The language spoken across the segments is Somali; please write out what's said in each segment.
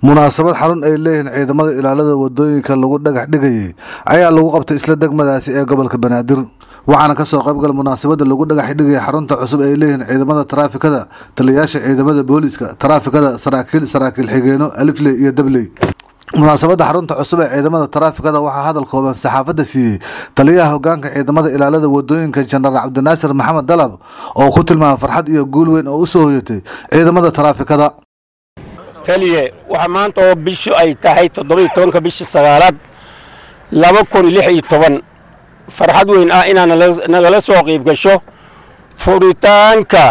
munaasabad xarun ay leeyihiin ciidamada ilaalada wadooyinka lagu dhagax dhigayay ayaa lagu qabtay isla degmadaasi ee gobolka banaadir waxaana kasoo qaybgal munaasabada lagu dhagax dhigaya xarunta cusub ay leeyihiin ciidamada taraafikada taliyayaasha ciidamada booliiska taraafikada saraakiil saraakiil xigeeno alifley iyo dabley munaasabada xarunta cusub ee ciidamada taraafikada waxaa hadal kooban saxaafadda siiyey taliyaha hogaanka ciidamada ilaalada wadooyinka jenaraal cabdinaasir maxamed dalab oo ku tilmaamay farxad iyo guul weyn oo usoo hoyatay ciidamada taraafikada taliye waxaa maanta oo bishu ay tahay toddobiyo tobanka bishii sagaalaad laba kun lix iyo toban farxad weyn ah inaad nagala soo qiib gasho furitaanka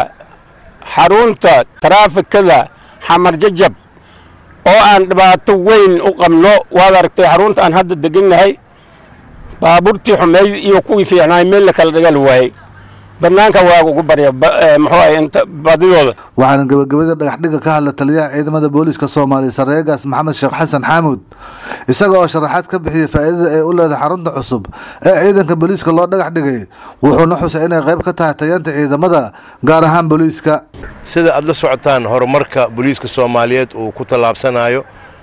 xarunta taraafikada xamar jajab oo aan dhibaato weyn u qabno waad aragtay xarunta aan hadda degannahay baabuurtii xumeyd iyo kuwii fiicnaay meel la kala dhigal waayey banaanka waaga ugu barya muxuu ahay inta badidooda waxaana gabagabada dhagaxdhiga ka hadla taliyaha ciidamada booliiska soomaaliya sareegaas maxamed sheekh xasan xaamuud isaga oo sharaxaad ka bixiyey faa'iidada ay u leedahay xarunta cusub ee ciidanka booliiska loo dhagax dhigay wuxuuna xusay inay qayb ka tahay tayanta ciidamada gaar ahaan booliiska sida aad la socotaan horumarka booliiska soomaaliyeed uu ku tallaabsanayo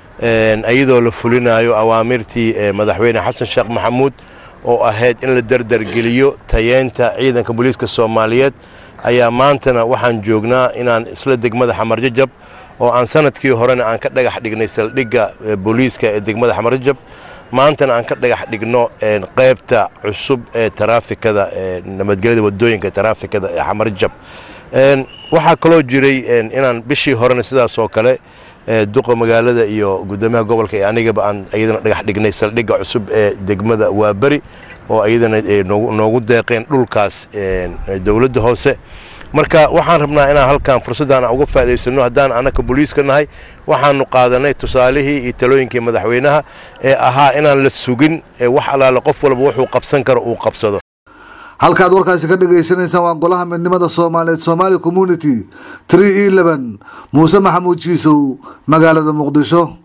iyadoo la fulinayo awaamirtii madaxweyne xasan sheekh maxamuud oo ahayd in la derdergeliyo tayeynta ciidanka booliiska soomaaliyeed ayaa maantana waxaan joognaa inaan isla degmada xamarjajab oo aan sanadkii horena aan ka dhagax dhignay saldhigga booliiska ee degmada xamarjajab maantana aan ka dhagax dhigno qaybta cusub ee taraafikada nabadgelyada wadooyinka taraafikada ee xamarjajab waxaa kaloo jiray inaan bishii horena sidaas oo kale duqa magaalada iyo guddoomiyaha gobolka ee anigaba aan iyadana dhagax dhignay saldhigga cusub ee degmada waaberi oo iyadana noogu deeqeen dhulkaas dowladda hoose marka waxaan rabnaa inaan halkan fursaddan uga faa'idaysano haddaan annaka booliiska nahay waxaanu qaadanay tusaalihii iyo talooyinkii madaxweynaha ee ahaa inaan la sugin wax allaale qof walba wuxuu qabsan karo uu qabsado halkaad warkaasi ka dhagaysanaysaan waa golaha midnimada soomaaliyeed somaali community tree e leben muuse maxamuud jiisow magaalada muqdisho